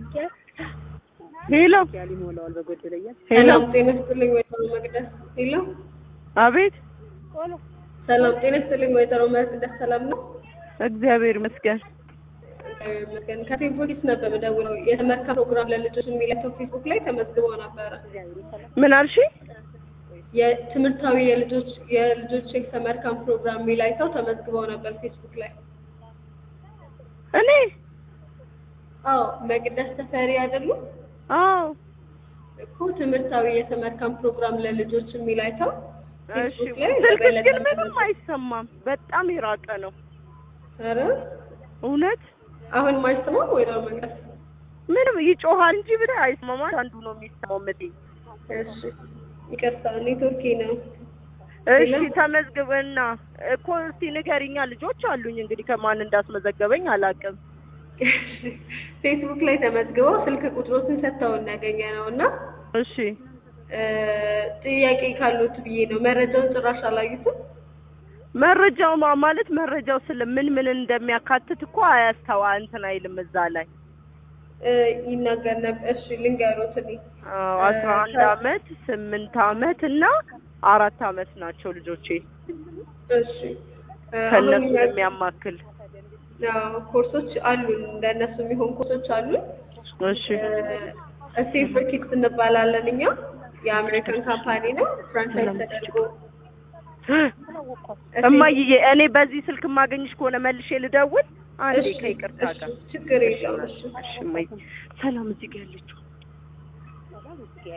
ሄሎ ሄሎ፣ ሰላም ጤና ይስጥልኝ ወይዘሮ መቅደስ። ሄሎ አቤት። ሰላም ጤና ይስጥልኝ ወይዘሮ መቅደስ። ሰላም ነው? እግዚአብሔር ይመስገን። እግዚአብሔር ይመስገን። ከፌስቡክ ነበር የምደውለው የተመካ ፕሮግራም ለልጆች የሚላቸው ፌስቡክ ላይ ተመዝግበው ነበረ። ምን አልሽ? የትምህርታዊ የልጆች የልጆች የተመርካም ፕሮግራም የሚላይተው ተመዝግበው ነበር ፌስቡክ ላይ። እኔ አዎ መቅደስ ተፈሪ አይደሉም አዎ። እኮ ትምህርታዊ የተመርካም ፕሮግራም ለልጆች የሚላይተው እሺ፣ ፌስቡክ ላይ ስልክሽ ለበለጠ ግን ምንም መረጃ- አይሰማም። በጣም የራቀ ነው። ኧረ እውነት አሁን ማይሰማም ወይዘሮ መቅደስ? ምንም ይጮሃል እንጂ ብለ አይሰማም። አንዱ ነው የሚሰማው። ምጤ እሺ ይቅርታ ኔትወርኬ ነው። እሺ፣ ሌላ? ተመዝግበና እኮ እስቲ ንገሪኛ። ልጆች አሉኝ እንግዲህ ከማን እንዳስመዘገበኝ አላውቅም። ፌስቡክ ላይ ተመዝግበው ስልክ ቁጥሮትን ሰጥተውን ያገኘ ነው እና እሺ እ ጥያቄ ካሉት ብዬ ነው። መረጃውን ጭራሽ አላዩትም። መረጃው ማ- ማለት መረጃው ስለ ምን ምን እንደሚያካትት እኮ አያስተዋ እንትን አይልም እዛ ላይ እ ይናገር ነበር። እሺ ልንገሮት እኔ አዎ፣ አስራ አንድ ከ- አመት ስምንት አመት እና አራት አመት ናቸው ልጆቼ እሺ እ አሁን ከእነሱ እኛ- የሚያማክል አዎ፣ ኮርሶች አሉን እንደነሱ የሚሆን ኮርሶች አሉን። እሺ ሴፍ ፎር ኪድስ እንባላለን እኛ የአሜሪካን ካምፓኒ ነው ፍራንቻይዝ ተደርጎ እማዬ እኔ በዚህ ስልክ የማገኝሽ ከሆነ መልሼ ልደውል አንዴ እሺ፣ ከይቅርታ እሺ፣ ጋር ችግር የለውም። እሺ እሺ እማዬ ሰላም እዚህ ጋር ያለችው